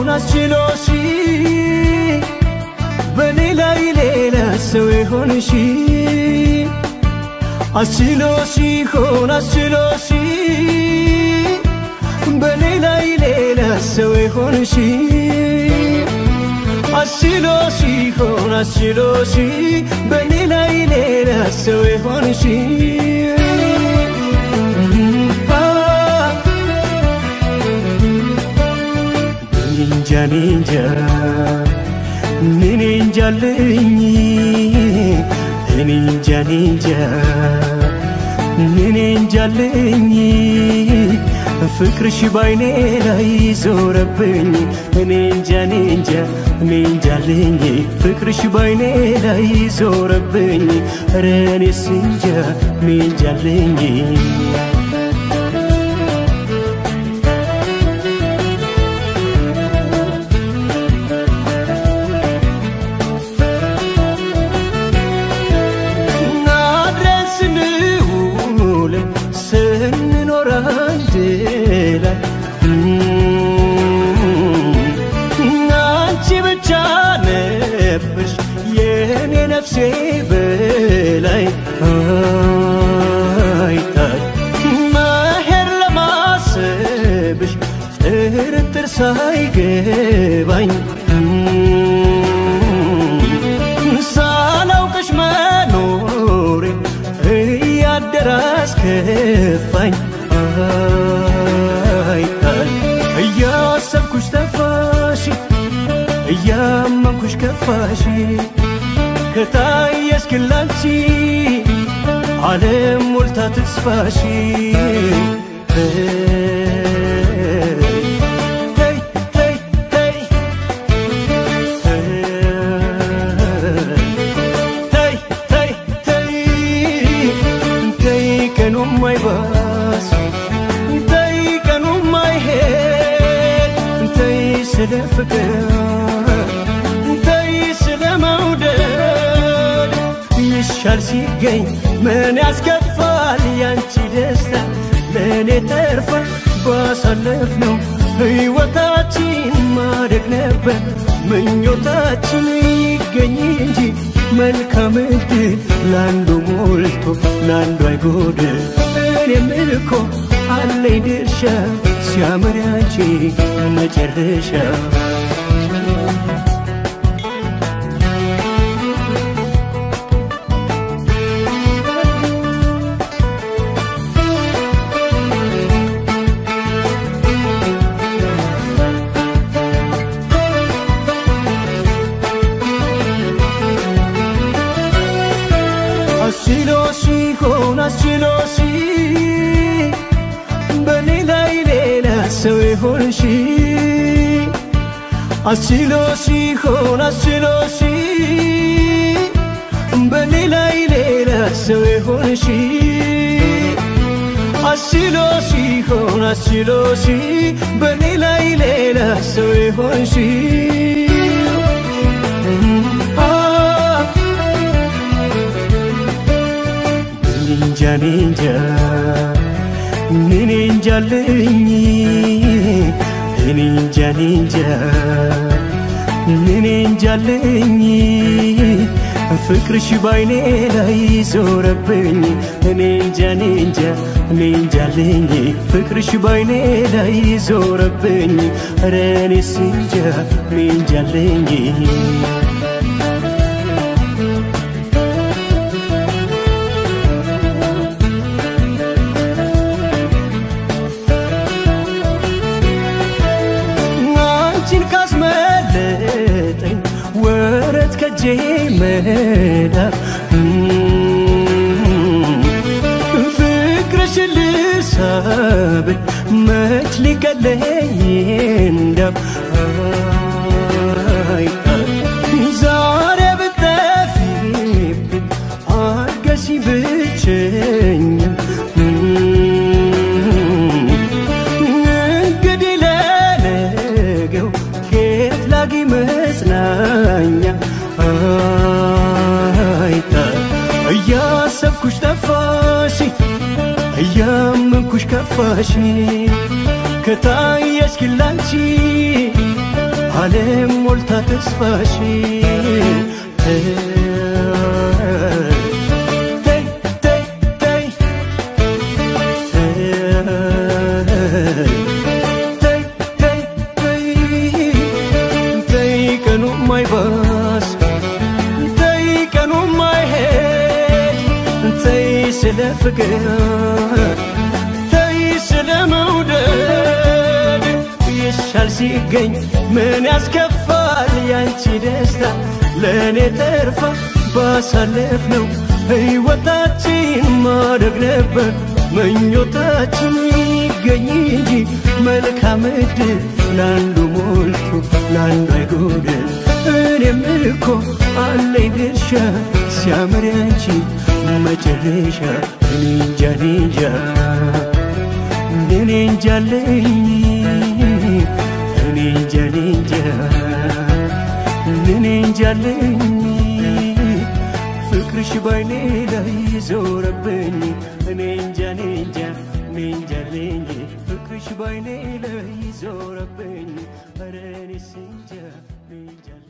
ይሆን አስችሎሽ በኔ ላይ ሌላ ሰው የሆንሽ አስችሎሽ ይሆን አስችሎሽ በኔ ላይ ሌላ ሰው የሆንሽ አስችሎሽ ይሆን አስችሎሽ በኔ ላይ ሌላ ሰው የሆንሽ እንጃ እንጃ እኔ እንጃልኝ እኔ እንጃ እንጃ እኔ እንጃልኝ ፍቅርሽ ባይኔ ላይ ዞረብኝ እኔ እንጃ እኔ እንጃ እኔ እንጃልኝ ፍቅርሽ ባይኔ ላይ ዞረብኝ ኧረ እኔስ እንጃ እኔ እንጃልኝ አድረን ስንውልም ስንኖር አንድ ላይ አንቺ ብቻ ነበርሽ የኔ ነፍሴ በላይ አይታይ መሄድ ለማሰብሽ ጥርጥር ሳይገባኝ ሳላውቅሽ መኖሬ እያደረ አስከፋኝ አይታይ እያሰብኩሽ ጠፋሽ እያመንኩሽ ከፋሽ ከታየሽ ግን ላንቺ ዓለም ሞልታ ተስፋሽ ተይ ተይ ተይ ተይ ተይ ተይ ተይ ተይ ቀኑም አይባስ ተይ ቀኑም አይሄድ ተይ ስለ ፍቅር ተይ ስለ መውደድ ይሻል ሲገኝ ምን ያስከፋል ያንቺ ደስታ ለእኔ ተርፋ ባሳለፍነው ሕይወታችን ማደግ ነበር ምኞታችን ይገኝ እንጂ መልካም ዕድል ለአንዱ ሞልቶ ለአንዱ አይጎድል እኔም እኮ አለኝ ድርሻ ሲያምር ያንቺ መጨረሻ አስችሎሽ ይሆን አስችሎሽ በኔ ላይ ሌላ ሰው የሆንሽ አስችሎሽ ይሆን አስችሎሽ በኔ ላይ ሌላ ሰው የሆንሽ አስችሎሽ ይሆን አስችሎሽ በኔ ላይ ሌላ ሰው የሆንሽ እንጃ እኔ እንጃ እኔ እንጃልኝ እኔ እንጃ እኔ እንጃ እኔ እንጃልኝ ፍቅርሽ ባይኔ ላይ ዞረብኝ እኔ እንጃ እኔ እንጃ እኔ እንጃልኝ ፍቅርሽ ባይኔ ላይ ዞረብኝ ኧረ እኔስ እንጃ እኔ እንጃልኝ አንቺን ካስመለጠኝ ወረት ከጄ መዳፍ ፍቅርሽን ልሳብን መች ሊቀለኝ እንዳፍ ዛሬ ብጠፊብኝ አገሺ ብቸኛ እንግዲህ ለነገው ከየት ላጊ መጽናኛ አይታ እያሰብኩሽ ጠፋሽ እያመንኩሽ ከፋሽ ከታየሽ ግን ላንቺ ዓለም ሞልታ ተስፋሽን ተይ ተይ ተይ ተይ ተይ ተይ ተይ ተይ ቀኑ ማይባስ ተይ ቀኑ ማይሄድ ተይ ስለ ፍቅር ተይ ስለ መውደድ ይሻል ሲገኝ ምን ያስከፋል ያንቺ ደስታ ለእኔ ተርፋ ባሳለፍ ነው ሕይወታችን ማደግ ነበር ምኞታችን ይገኝ እንጂ መልካም ዕድል ለአንዱ ሞልቶ ለአንዱ አይጎደል እኔም እኮ አለኝ ድርሻ ሲያምር ያንቺ መጨረሻ እኔ እንጃ እኔ እንጃ እኔ እንጃለኝ እኔ እንጃ እኔ እንጃ እኔ እንጃለኝ ፍቅርሽ ባይኔ ላይ ዞረብኝ እኔ እንጃ እኔ እንጃ እኔ እንጃለኝ ፍቅርሽ ባይኔ ላይ ዞረብኝ ኧረ እኔስ እንጃ እኔ እንጃለኝ